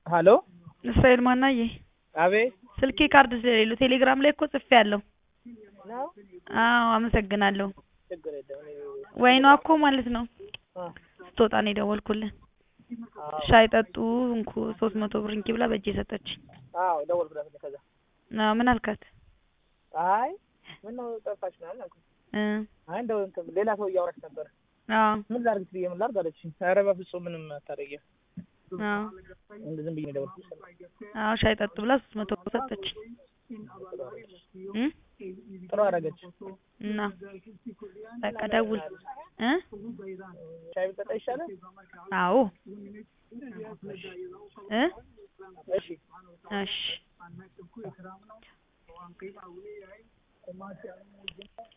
ሀሎ እስራኤል ማናዬ አቤት ስልኬ ካርድ ስለሌለው ቴሌግራም ላይ እኮ ጽፌያለሁ ነው አዎ አመሰግናለሁ ችግር የለም እኔ ወይኗ እኮ ማለት ነው አ ስትወጣ ነው የደወልኩልህ አዎ ሻይ ጠጡ እንኩ ሶስት መቶ ብር እንኪ ብላ በእጄ ሰጠችኝ አዎ ደወልኩላት እኔ ከዛ አዎ ምን አልካት አይ ምነው ጠፋሽ ምናምን አልኩት እ አይ እንደው እንትን ሌላ ሰው እያወራች ነበር አዎ ምን ላድርግ ብዬ ምን ላድርግ አለችኝ ኧረ በፍጹም ምንም አታደርጊም አዎ እንደ ዝም ብዬ ነው የደወልኩልሽ አዎ ሻይ ጠጡ ብላ ሶስት መቶ ብር ሰጠችኝ እ ጥሩ አደረገች እና በቃ ደውል እ ሻይ ብጠጣ ይሻላል አዎ እ እሺ እሺ